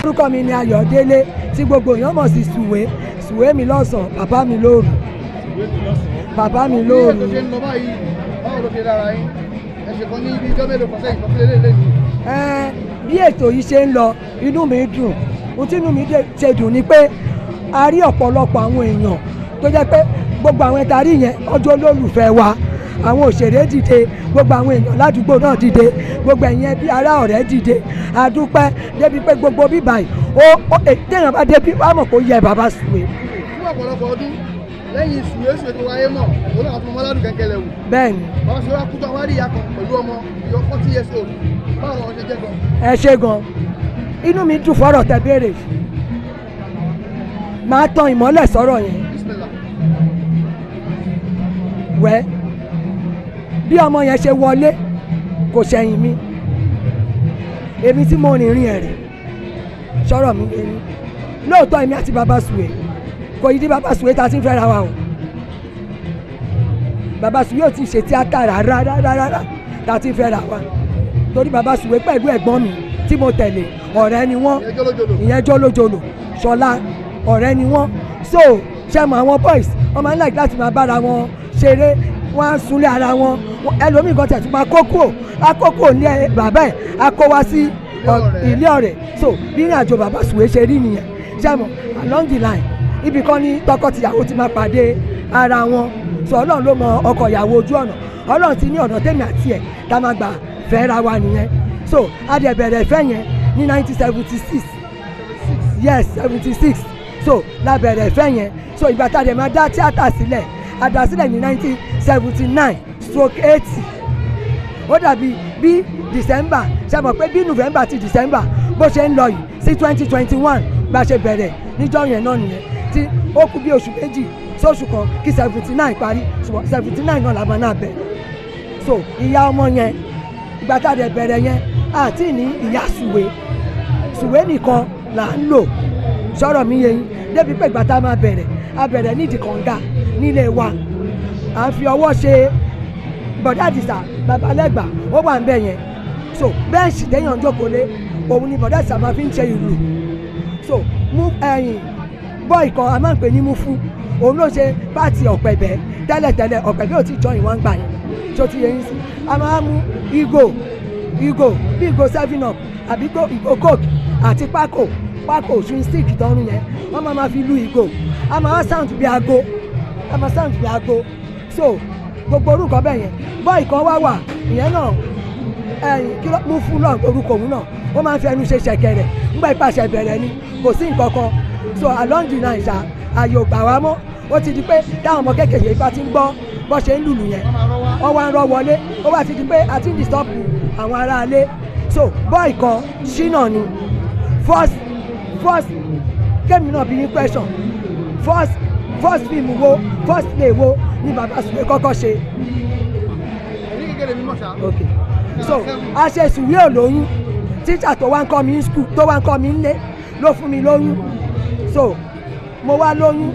orúkọ mi ni Ayọ̀délé tí gbogbo èèyàn mọ̀ sí Sùwé Sùwé mi lọ́sàn-án bàbá mi lóru bàbá mi bí lóru. ètò ṣe ń lọ báyìí báwo ló ṣe dára yín ẹ ṣe kan ní ibi ijọ́ mélòó kan sẹ́yìn kan sílé lélẹ́ yìí Ẹ́n, bí ètò yìí ṣe ń lọ inú mi dùn ohun tí inú mi dé- ṣe dùn ni pé a rí ọ̀pọ̀lọpọ̀ àwọn èèyàn tó jẹ́ pé gbogbo àwọn ẹ̀ta rí yẹn ọjọ́ olólùfẹ́ wa àwọn òṣèré dìde gbogbo àwọn èèyàn ládùúgbò náà dìde gbogbo ẹ̀yin ẹbí ará ọ̀rẹ́ dìde àdúpẹ́ débi pé gbogbo bíbá yìí ó ó èyí téèyàn bá débi wàá mọ̀ kó yẹ bàbá Sùwé fún ọ̀pọ̀lọpọ̀ ọdún lẹ́yìn sùwé sùwé tó wáyé mọ̀ òun náà tún mọ́ ládùn kẹ́kẹ́ lẹ̀ wò bẹ́ẹ̀ ni báwọn ṣe wá kú tó àwọn àríyá kan pẹ̀lú ọmọ ìyọ forty years old báwo làwọn ṣe jẹ́ gan ẹ ṣe gan inú mi dùn fọ́rọ̀ tẹ béèrè máa tan ìmọ́lẹ̀ sọ̀rọ̀ yẹn bismillah wẹ́ bí ọmọ yẹn ṣe wọlé kò ṣẹ̀yìn mi èmi tí mo rìnrìn ẹ̀rìn sọ̀rọ̀ mi yẹn ni lóòótọ́ èmi àti bàbá Sùwé kò yí dí bàbá Sùwé ta ti ń fẹ́ra wa o bàbá Sùwé ò tí ì ṣe tíátà rárá rárá rárá ta ti ń fẹ́ra wa torí bàbá Sùwé pẹ̀lú ẹ̀gbọ́n mi tí mo tẹ̀lé ọ̀rẹ́ ni wọ́n ìyẹn jólójóló ìyẹn jólójolò ṣọlá ọ̀rẹ́ ni wọ́n so ṣe mọ àwọn boys wọ́n máa ń like láti máa bára wọn ṣeré wọ́n á súnlé ara wọn Wọ́n- ẹlòmíì kan tẹ̀ tún máa kókó akókó ní ẹ- bàbá ẹ̀ á kó wá sí ọ- ọ̀rẹ́. ilé ọ̀rẹ́ so bí ìrìn àjò bàbá Sùwé ṣe rí nìyẹn ṣe mọ along the line ibì kan ní tọkọtìyàwó ti máa pàdé ara wọn so ọlọ́run ló mọ ọkọ ìyàwó ojú ọ̀nà ọlọ́run ti ní ọ̀nà tèmi àti ẹ̀ tá a máa gbà fẹ́ra wa nìyẹn so a dẹ̀ bẹ̀rẹ̀ ìfẹ́ yẹn ní nineteen seventy six yes seventy six so la bẹ̀rẹ̀ ìfẹ́ yẹn so ìgbà tá a dẹ̀ máa dá tíátà sílẹ̀ a dá sílẹ̀ ní nineteen seventy nine stroke eighty ó dàbí bí december ṣe mọ̀ pé bí november ti december bó ṣe ń lọ yìí sí twenty twenty one bá ṣe bẹ̀rẹ̀ níjọ́ yẹn náà nìyẹn tí ó kù bí oṣù méjì sóṣù kan kí seventy nine parí ṣùgbọ́n seventy nine náà la máa náà bẹ̀rẹ̀ so ìyá ọmọ yẹn ìgbà tá a dẹ̀ bẹ̀rẹ̀ yẹn àti ní ìyá Sùwé Sùwé nìkan là ń lò sọ̀rọ̀ mi yẹn yín débi pé ìgbà tá a máa bẹ̀rẹ̀ a bẹ̀rẹ̀ nídìí kànga nílé wa à ń fi ọwọ́ ṣe bọ̀dá àdìsá babalẹ́gbà ó wà ń bẹ̀ yẹn so bẹ́ẹ̀sì téèyàn jókòó lé òun ni bọ̀dá àdìsá máa fi ń ṣe ìlú so mú ẹ̀yìn bọ́ì kan a máa ń pè ní mufu òun ló ṣe pààtì ọ̀pẹ̀bẹ̀ tẹ́lẹ̀tẹ́lẹ̀ ọ̀pẹ̀bẹ̀ ò tí jọ ìwọ̀n gbà yẹn tó ti yẹ yín sí a máa mú ìgò ìgò bí ìgò seven up àbí ìgò ìgò coke àti pákò pákò swing stick tọrùn yẹn wọ́n máa ma fi lu ìgò a máa sound bí aago a máa sound bí aago so gbogbo orúkọ bẹ́ẹ̀ yẹn bọ́ì kan wá wà ìyẹn náà ẹyìn kí ló mú fún náà orúkọ òun náà ó máa ń fi ẹnu ṣe ṣẹ̀kẹ̀rẹ̀ ńgbà ìpàṣẹ bẹ̀rẹ̀ ni kò sí nǹkan kan so along the line ṣá ààyè ò gbà wá mọ́ ó ti di pé táwọn ọmọ kékeré bá ti ń gbọ́ bọ́ ṣe ń lùlù yẹn wọ́n wá ń rọ́ wọlé ó wá ti di pé a ti ń disturb àwọn aráalé so bọ́ọ̀ kan ṣínà ni first first kémi náà bí ní question first first film wo first play wo ni bàbá Sùwé kọ́kọ́ ṣe ní kékeré mímọ̀ ṣá ok so a ṣe Sùwé ò lóyún tíṣà tó wá ń kọ́ mi ní school tó wá ń kọ́ mi nílé ló fún mi lóyún so mo wá lóyún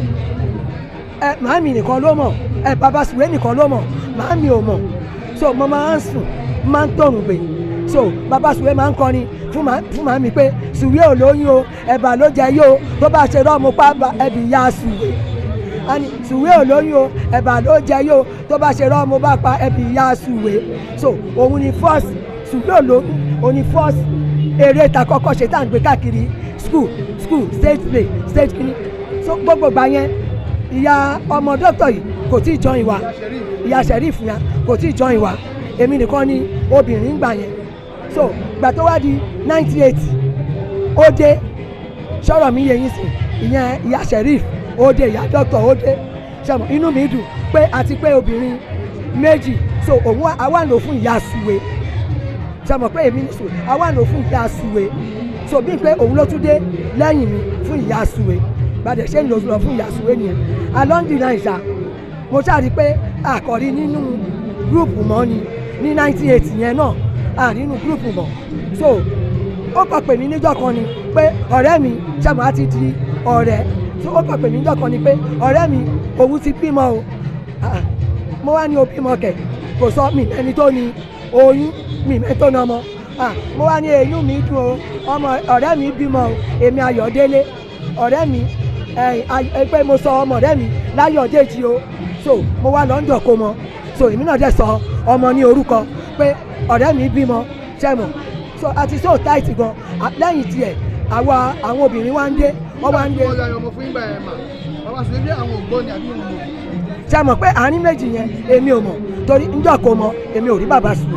ẹ màámi nìkan ló mọ̀ ẹ bàbá Sùwé nìkan ló mọ̀ màámi ò mọ̀ so mo máa ń sùn máa ń tọrùn gbè so bàbá Sùwé máa ń kọrin fún màá fún màámi pé Sùwé ò lóyún o ẹ̀bà ló jẹ yó tó bá ṣe rọ́ọ̀mù pápá ẹbí ya Sùwé ani Sùwé ò lóyún o ẹ̀bà ló jẹ yó tó bá ṣe rọ́ọ̀mù bá pa ẹbí ya Sùwé so òun ni first Sùwé ò lóyún òun ni first eré ta kọ́kọ́ ṣe tá à ń gbé káàkiri school school state play state kini so gbogbo gbà yẹn ìyá ọmọ dókítà yìí kò tí ì jọ ìwà ìyá sẹ̀ríf yẹn kò tí ì jọ ìwà èmi nìkan ni obìnrin gbà yẹn so gbà tó wá di ninety eight ó dé sọ̀rọ̀ mi yẹ yín sí ìyẹn ìyá sẹ̀ríf ó dé ìyá dókítà ó dé sọmọ inú mi dùn pé àti pé obìnrin méjì so òun wá- àwa lò fún ìyá Sùwé sọmọ pé èmi ní Sùwé àwa lò fún ìyá Sùwé so bí pé òun ló tún dé lẹ́yìn mi fún ìyá Sùwé gbàdé ṣé ń lò lọ fún ìyá Sùwé nìyẹn along the line ṣá mo ṣáà rí i pé àkọ́rí nínú gúrùpù mọ́ ni ní ninety eight yẹn náà à nínú gúrùpù mọ́ so ó kàn pè mí níjọ́ kan ni pé ọ̀rẹ́ mi ṣàmù á ti di ọ̀rẹ́ so ó kàn pè mí níjọ́ kan ni pé ọ̀rẹ́ mi òun ti bímọ o Ah, mo wá ní o bímọ kẹ̀ kò sọ mi ẹni tó ní oyún mi mẹ́tò ní ọmọ Ah, mo wá ní eyín mi dùn o ọmọ ọ̀rẹ́ mi bímọ o, èmi ayọ̀délé ọ̀rẹ́ mi ẹ, ay- ẹ, pé mo sọ ọmọ ọ̀rẹ́ mi láyọ̀déjì o so mo wá lọ́ńdọ̀ kó mọ so èmi náà dẹ̀ sọ ọmọ ní orúkọ pé ọ̀rẹ́ mi bímọ ṣẹ́mọ̀ so àti so tight gan À- lẹ́yìn tiẹ̀ àwa àwọn obìnrin wá ń dé wọ́n wá ń dé wọ́n yọ ọmọ fún ìgbà ẹ̀ mà bàbá sùwé bí àwọn ògbóni àbí wọn mọ̀ ṣe mọ̀ pé àárín méjì yẹn èmi ò mọ̀ torí njọ́ kó mọ èmi ò rí bàbá sùn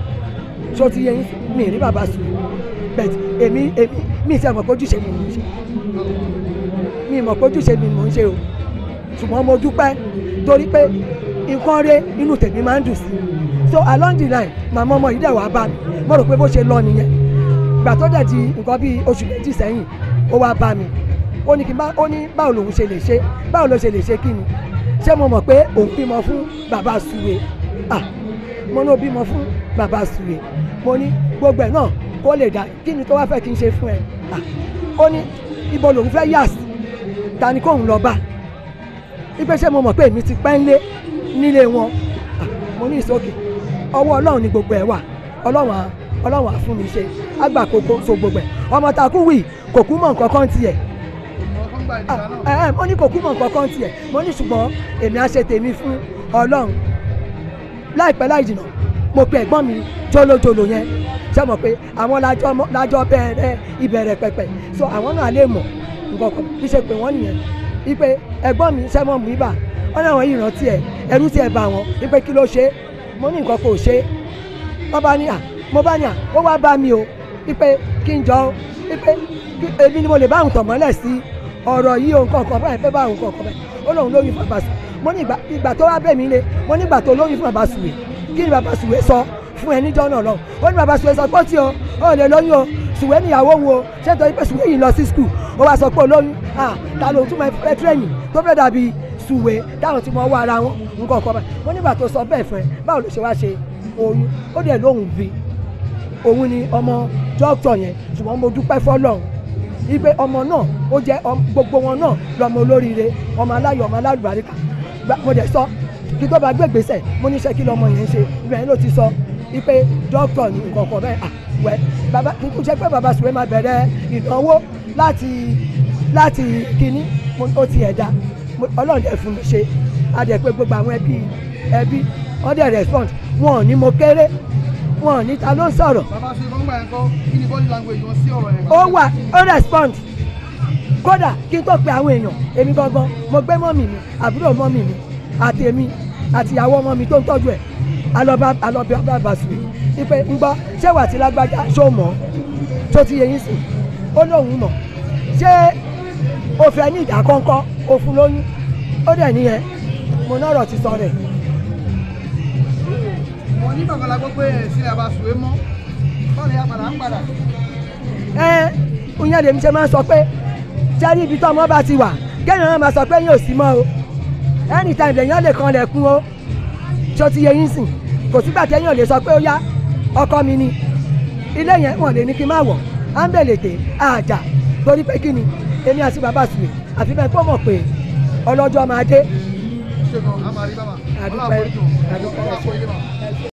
ṣó ti yẹ yín mi ì rí bàbá sùn bẹ́ẹ̀ èmi èmi mi ì sẹ́ mọ̀ pé ojúṣe mi ni mo ń ṣe mi ì mọ̀ pé ojúṣe mi ni mo ń ṣe o ṣùgbọ́n mo dúpẹ́ torí pé nǹkan rẹ inú tèmi máa ń dùn sí so along the line màmá ọmọ yìí dẹ̀ wá bá mi mo rò pé bó ṣe lọ nìyẹn ìgbà tó dẹ̀ di nǹkan bíi oṣù méjì sẹ́yìn ó wá bá mi ó ní kí n bá ó ní báwo lòun ṣe lè ṣe báwo ló ṣe lè ṣe kí ni ṣé mo mọ̀ pé òun bímọ fún bàbá suwe ah mo ní o bímọ fún bàbá suwe mo ní gbogbo ẹ̀ náà kó lè dá kí ni tó wá fẹ́ kí n ṣe fún ẹ ah ó ní ibo lòun fẹ́ yà sí ta ni kóun lọ bá ipe ṣé mo mọ̀ pé èmi ti pẹ́ ń lé nílé wọn ah mo ní ìsókè ọwọ́ ọlọ́run ni gbogbo ẹ̀ wà ọlọ́run á ọlọ́run á fún mi ṣe àgbà kókó so gbogbo ẹ̀ ọmọ takú wì kò kú mọ̀ nǹkan kan tiẹ̀ ọmọ kan gba ìdílé ẹ náà ẹ mo ní kò kú mọ̀ nǹkan kan tiẹ̀ mo ní ṣùgbọ́n èmi á ṣe tèmi fún ọlọ́run láìpẹ́ láì jìnnà mo pe ẹ̀gbọ́n mi jólójóló yẹn ṣé mo pé àwọn lájọ mọ- lájọ bẹ̀rẹ̀ ìbẹ̀rẹ̀ pẹ̀pẹ̀ so àwọn náà lè mọ̀ nǹkan kan bí ṣe pé wọ́n nìyẹn wípé ẹ̀gbọ́n mi ṣẹ́ mọ̀ mú ibà wọ́n náà wọ́n yìí rántí ẹ̀ ẹ̀rú tí ẹ̀ bá wọn wípé kí ló ṣe é mo ní nǹkan kò ṣe é wọ́n bá ní à mo bá ní à ó wá bá mi o wípé kí n jọ wípé kí èmi ni mo lè bá àwọn tọ̀ mọ́lẹ̀ sí ọ̀rọ̀ yìí o nǹkan kan báyìí fẹ́ bá àwọn nǹkan kan báyìí ó lóun lóyún fún bàbá sùwé mo ní ìgbà- ìgbà tó wá bẹ̀ mí lé mo ní ìgbà tó lóyún fún bàbá sùwé kí ni bàbá sùwé sọ fún ẹ níjọ́ náà lọ ó ní bàbá sùwé sọ pé ó tí o ó lè lóyún o sùwé níyàwó wo ṣé nítorí pé sùwé yìí lọ sí skul ó wá sọ pé ó lóyún ah ta ló tún máa fẹ́ tírẹ̀nì tó fẹ́ dàbí sùwé táwọn ti mọ ọwọ́ ara wọn nǹkan kan báyìí mo nígbà tó sọ bẹ́ẹ̀ fún ẹ báwo ló ṣe wá ṣe oyún ó dẹ̀ lóhùn bí òun ni ọmọ dókítà yẹn ṣùgbọ́n mo dúpẹ́ fọlọ́run ipe ọmọ náà ó jẹ́ ọm- gbogbo wọn náà lọmọ olóríire ọmọ aláyọ̀ ọmọ alálùbáríkà Gba- mo dẹ̀ sọ kí tó bá gbé gbèsè mo níṣẹ́ kí lọmọ yẹn ń ṣe ibẹ̀ yẹn ló ti sọ ipe dókítà ní nǹkan kan bẹ́ẹ̀ à wẹ́ bàbá kí kú jẹ́ pé bàbá sùwé máa bẹ̀rẹ̀ ìnáwó láti láti kínní mo- ó ti ẹ̀dá Mo- ọlọ́run dẹ̀ fún mi ṣe a dẹ̀ pé gbogbo àwọn ẹbí ẹbí wọ́n dẹ̀ respond wọn ò ní mo kéré wọn ò ní ta ló ń sọ̀rọ̀ bàbá sùwé kan gbà yẹn kọ́ kí ni body language wọn sí ọ̀rọ̀ yẹn. ó wà ó respond kódà kí n tó pe àwọn èèyàn èmi gangan mo gbé mọ́mì mi àbúrò mọ́mì mi àti èmi àti ìyàwó ọmọ mi tó ń tọ́jú ẹ̀ alọ́ba alọ́ba bàbá sùn ipe ń gbọ́ ṣé wà tí lágbájá ṣó mọ̀ tó ti yẹ yín sìn ó lóun mọ̀ ṣé o fẹ́ ní ìdá kọ́ńkọ́ o fún lóyún ó dẹ̀ níyẹn mo náà rọ̀ ti sọ rẹ̀ wọn ní bàbá la gbọ́ pé ẹ̀ sílẹ̀ bàbá sùwé mọ́ báwo ni a padà ń padà. ẹ ìyẹn lèmi ṣe máa ń sọ pé sẹ́rí ibi tó ọmọ bá ti wà kéèyàn náà máa sọ pé yóò sí mọ́ o anytime lèèyàn lè kan lẹ̀kùn o ṣó ti yẹ yín sìn kò sígbà téèyàn lè sọ pé ó yá ọkọ mi ni ilé yẹn wọn lè ní kí n má wọ̀ á ń bèlè tè àjà torí pé kí ni èmi àti bàbá sùwè àfi bẹ́ẹ̀ kó mọ̀ pé ọlọ́jọ́ máa dé ṣé gan a máa rí bàbá. Àdúpẹ́. ọlọ́run àforíjì wọn. Àdúpẹ́. ọlọ́run àforíjì wọn.